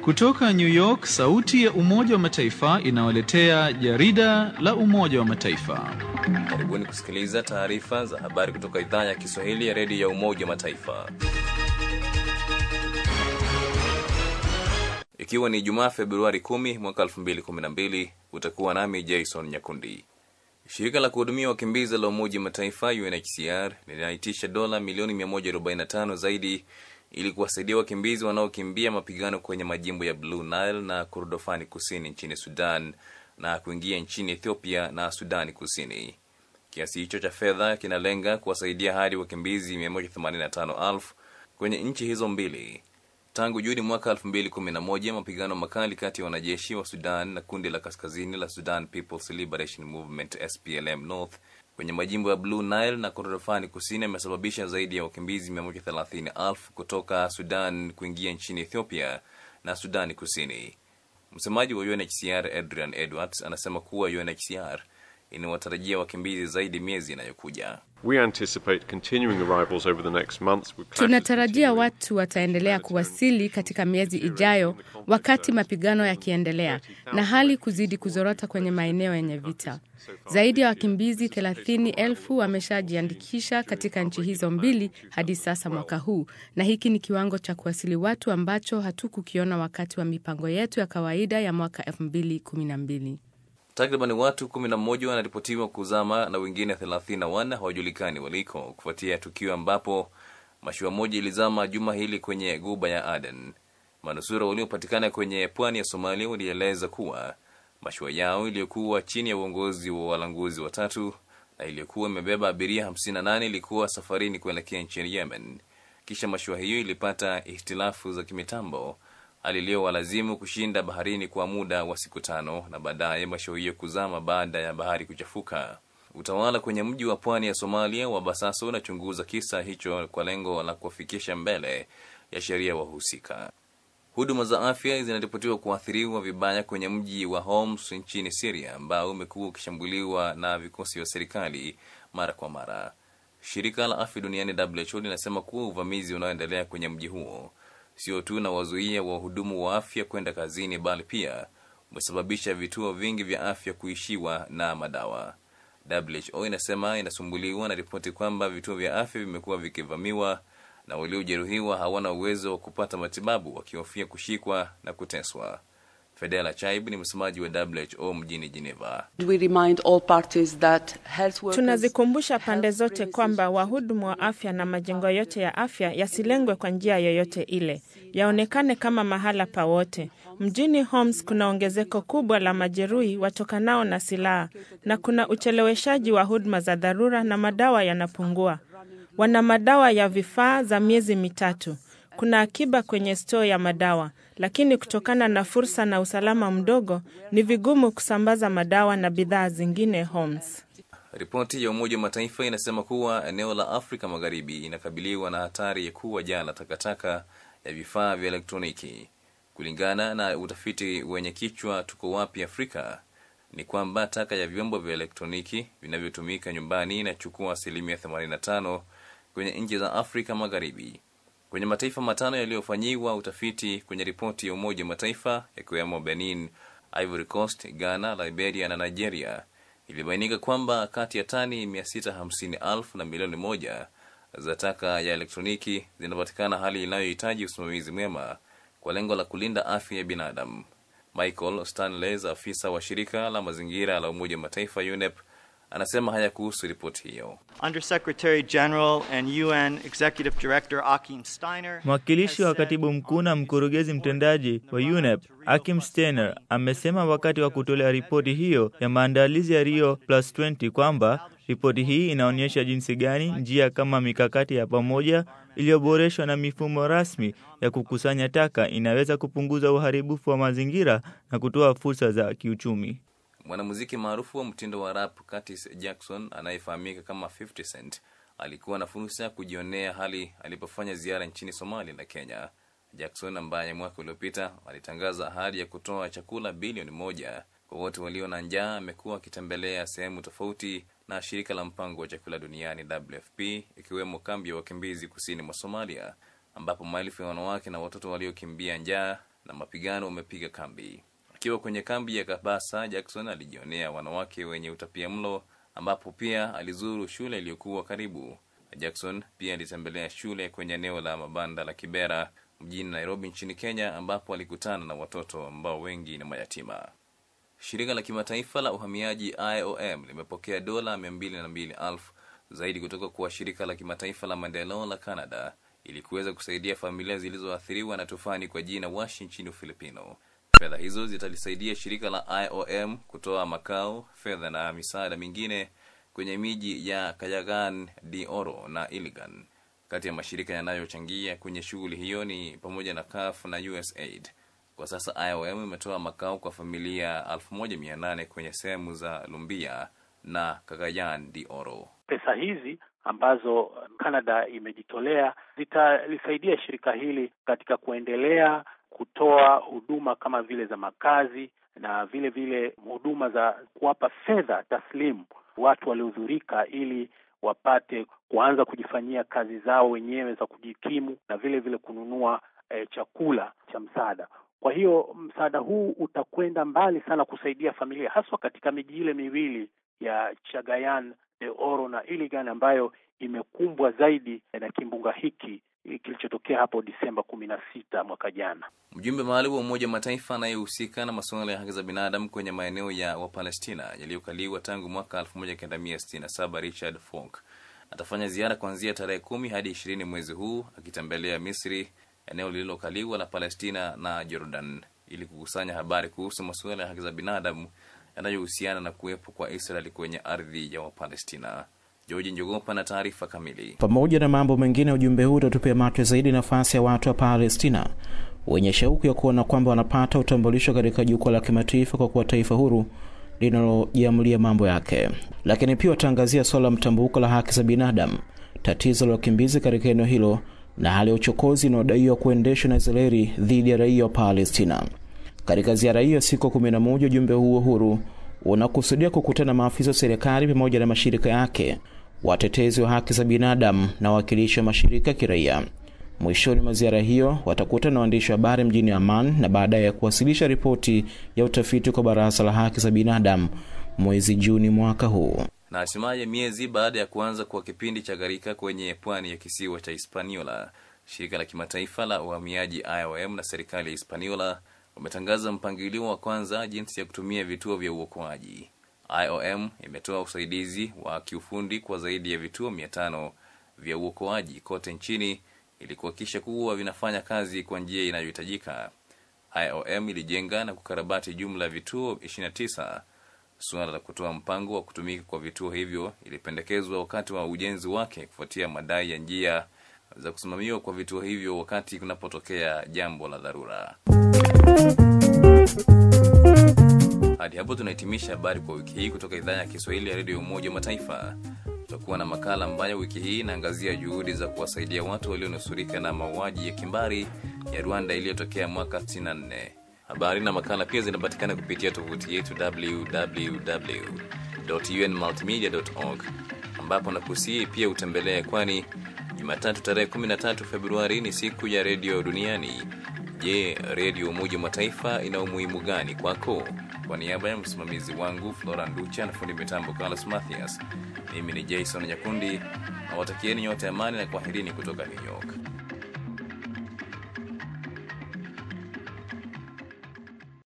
Kutoka New York, sauti ya Umoja wa Mataifa inawaletea jarida la Umoja wa Mataifa. Karibuni kusikiliza taarifa za habari kutoka idhaa ya Kiswahili ya redio ya Umoja wa Mataifa. Ikiwa ni Jumaa Februari 10 mwaka 2012, utakuwa nami Jason Nyakundi. Shirika la kuhudumia wakimbizi la Umoja wa Mataifa UNHCR linaitisha dola milioni 145 zaidi ili kuwasaidia wakimbizi wanaokimbia mapigano kwenye majimbo ya Blue Nile na Kordofani kusini nchini Sudan na kuingia nchini Ethiopia na Sudani Kusini. Kiasi hicho cha fedha kinalenga kuwasaidia hadi wakimbizi 185,000 kwenye nchi hizo mbili. Tangu Juni mwaka 2011 mapigano makali kati ya wanajeshi wa Sudan na kundi la kaskazini la Sudan People's Liberation Movement SPLM North kwenye majimbo ya Blue Nile na Kordofani kusini yamesababisha zaidi ya wakimbizi 130,000 kutoka Sudan kuingia nchini Ethiopia na Sudani Kusini. Msemaji wa UNHCR Adrian Edwards anasema kuwa UNHCR inawatarajia wakimbizi zaidi miezi inayokuja. We anticipate continuing arrivals over the next months with clashes Tunatarajia continuing. watu wataendelea kuwasili katika miezi ijayo, wakati mapigano yakiendelea na hali kuzidi kuzorota kwenye maeneo yenye vita. Zaidi ya wakimbizi 30,000 wameshajiandikisha katika nchi hizo mbili hadi sasa mwaka huu, na hiki ni kiwango cha kuwasili watu ambacho hatukukiona wakati wa mipango yetu ya kawaida ya mwaka 2012. Takriban watu 11 wanaripotiwa kuzama na wengine 34 hawajulikani waliko kufuatia tukio ambapo mashua moja ilizama juma hili kwenye guba ya Aden. Manusura waliopatikana kwenye pwani ya Somalia walieleza kuwa mashua yao iliyokuwa chini ya uongozi wa walanguzi watatu na iliyokuwa imebeba abiria 58 ilikuwa safarini kuelekea nchini Yemen. Kisha mashua hiyo ilipata ihtilafu za kimitambo hali iliyowalazimu kushinda baharini kwa muda wa siku tano na baadaye mashua hiyo kuzama baada ya bahari kuchafuka. Utawala kwenye mji wa pwani ya Somalia wa Basaso unachunguza kisa hicho kwa lengo la kuwafikisha mbele ya sheria wahusika. Huduma za afya zinaripotiwa kuathiriwa vibaya kwenye mji wa Homs nchini Syria ambao umekuwa ukishambuliwa na vikosi vya serikali mara kwa mara. Shirika la afya duniani WHO linasema kuwa uvamizi unaoendelea kwenye mji huo sio tu na wazuia wahudumu wa afya kwenda kazini, bali pia umesababisha vituo vingi vya afya kuishiwa na madawa. WHO inasema inasumbuliwa na ripoti kwamba vituo vya afya vimekuwa vikivamiwa na waliojeruhiwa hawana uwezo wa kupata matibabu wakihofia kushikwa na kuteswa. Fedela Chaib ni msemaji wa WHO mjini Geneva. We remind all parties that health workers, Tunazikumbusha pande health zote services, kwamba wahudumu wa afya na majengo yote ya afya yasilengwe kwa njia yoyote ile, yaonekane kama mahala pa wote. Mjini Homs kuna ongezeko kubwa la majeruhi watokanao na silaha na kuna ucheleweshaji wa huduma za dharura na madawa yanapungua. Wana madawa ya vifaa za miezi mitatu. Kuna akiba kwenye stoo ya madawa, lakini kutokana na fursa na usalama mdogo, ni vigumu kusambaza madawa na bidhaa zingine Homs. Ripoti ya Umoja wa Mataifa inasema kuwa eneo la Afrika Magharibi inakabiliwa na hatari ya kuwa jaa la takataka ya vifaa vya elektroniki. Kulingana na utafiti wenye kichwa tuko wapi Afrika, ni kwamba taka ya vyombo vya elektroniki vinavyotumika nyumbani inachukua asilimia 85 kwenye nchi za Afrika Magharibi. Kwenye mataifa matano yaliyofanyiwa utafiti kwenye ripoti ya Umoja wa Mataifa yakiwemo Benin, Ivory Coast, Ghana, Liberia na Nigeria, ilibainika kwamba kati ya tani 650,000 na milioni moja za taka ya elektroniki zinapatikana, hali inayohitaji usimamizi mwema kwa lengo la kulinda afya ya binadamu. Michael Stanleys, afisa wa shirika la mazingira la Umoja wa Mataifa UNEP, anasema haya kuhusu ripoti hiyo. Undersecretary General and UN Executive Director Akim Steiner Mwakilishi wa has said katibu mkuu na mkurugenzi mtendaji wa UNEP Akim Steiner amesema wakati wa kutolea ripoti hiyo ya maandalizi ya Rio Plus 20 kwamba ripoti hii inaonyesha jinsi gani njia kama mikakati ya pamoja iliyoboreshwa na mifumo rasmi ya kukusanya taka inaweza kupunguza uharibifu wa mazingira na kutoa fursa za kiuchumi. Mwanamuziki maarufu wa mtindo wa rap Curtis Jackson anayefahamika kama 50 Cent alikuwa na fursa ya kujionea hali alipofanya ziara nchini Somalia na Kenya. Jackson ambaye mwaka uliopita alitangaza ahadi ya kutoa chakula bilioni moja kwa wote walio na njaa, amekuwa akitembelea sehemu tofauti na shirika la mpango wa chakula duniani WFP, ikiwemo kambi ya wakimbizi kusini mwa Somalia, ambapo maelfu ya wanawake na watoto waliokimbia njaa na mapigano umepiga kambi. Akiwa kwenye kambi ya Kabasa, Jackson alijionea wanawake wenye utapia mlo, ambapo pia alizuru shule iliyokuwa karibu. Jackson pia alitembelea shule kwenye eneo la mabanda la Kibera mjini Nairobi nchini Kenya, ambapo alikutana na watoto ambao wengi ni mayatima. Shirika la kimataifa la uhamiaji IOM limepokea dola 202,000 zaidi kutoka kwa shirika la kimataifa la maendeleo la Canada ili kuweza kusaidia familia zilizoathiriwa na tufani kwa jina Washi nchini Ufilipino. Fedha hizo zitalisaidia shirika la IOM kutoa makao, fedha na misaada mingine kwenye miji ya Kayagan, Dioro na Iligan. Kati ya mashirika yanayochangia kwenye shughuli hiyo ni pamoja na CAF na USAID. Kwa sasa IOM imetoa makao kwa familia 1800 kwenye sehemu za Lumbia na Cagayan de Oro. Pesa hizi ambazo Canada imejitolea zitalisaidia shirika hili katika kuendelea kutoa huduma kama vile za makazi na vile vile huduma za kuwapa fedha taslimu watu waliodhurika ili wapate kuanza kujifanyia kazi zao wenyewe za kujikimu na vile vile kununua eh, chakula cha msaada. Kwa hiyo msaada huu utakwenda mbali sana kusaidia familia haswa katika miji ile miwili ya Chagayan de Oro na Iligan ambayo imekumbwa zaidi na kimbunga hiki kilichotokea hapo Disemba kumi na sita mwaka jana. Mjumbe maalum wa Umoja wa Mataifa anayehusika na masuala ya haki za binadamu kwenye maeneo ya Wapalestina yaliyokaliwa tangu mwaka 1967 Richard Falk atafanya ziara kuanzia tarehe kumi hadi ishirini mwezi huu akitembelea Misri, eneo lililokaliwa la Palestina na Jordan ili kukusanya habari kuhusu masuala ya haki za binadamu yanayohusiana na kuwepo kwa Israeli kwenye ardhi ya Wapalestina. George Njogopa na taarifa kamili. Pamoja na mambo mengine, ujumbe huu utatupia macho zaidi nafasi ya watu wa Palestina wenye shauku ya kuona kwamba wanapata utambulisho katika jukwaa la kimataifa kwa kuwa taifa huru linalojiamulia mambo yake, lakini pia wataangazia suala la mtambuko la haki za binadamu, tatizo la wakimbizi katika eneo hilo na hali ya uchokozi inayodaiwa kuendeshwa na Israeli dhidi ya raia wa Palestina. Katika ziara hiyo siku kumi na moja, ujumbe huo huru unakusudia kukutana na maafisa wa serikali pamoja na mashirika yake, watetezi wa haki za binadamu na wawakilishi wa mashirika ya kiraia. Mwishoni mwa ziara hiyo watakutana na waandishi wa habari mjini Amman na baadaye ya kuwasilisha ripoti ya utafiti kwa Baraza la Haki za Binadamu mwezi Juni mwaka huu. Na hatimaye miezi baada ya kuanza kwa kipindi cha gharika kwenye pwani ya kisiwa cha Hispaniola, shirika la kimataifa la uhamiaji IOM na serikali ya Hispaniola wametangaza mpangilio wa kwanza jinsi ya kutumia vituo vya uokoaji. IOM imetoa usaidizi wa kiufundi kwa zaidi ya vituo mia tano vya uokoaji kote nchini ili kuhakikisha kuwa vinafanya kazi kwa njia inayohitajika. IOM ilijenga na kukarabati jumla ya vituo 29. Suala la kutoa mpango wa kutumika kwa vituo hivyo ilipendekezwa wakati wa ujenzi wake kufuatia madai ya njia za kusimamiwa kwa vituo hivyo wakati kunapotokea jambo la dharura. Hadi hapo tunahitimisha habari kwa wiki hii kutoka idhaa ya Kiswahili ya redio ya Umoja wa Mataifa. Tutakuwa na makala ambayo wiki hii inaangazia juhudi za kuwasaidia watu walionusurika na mauaji ya kimbari ya Rwanda iliyotokea mwaka 64. Habari na makala pia zinapatikana kupitia tovuti yetu www.unmultimedia.org ambapo nakusii pia utembelee, kwani Jumatatu tarehe 13 Februari ni siku ya redio duniani. Je, redio Umoja wa Mataifa ina umuhimu gani kwako? Kwa niaba ya msimamizi wangu Flora Nducha na fundi mitambo Carlos Mathias, mimi ni Jason Nyakundi na watakieni nyote amani na kwaherini kutoka New York.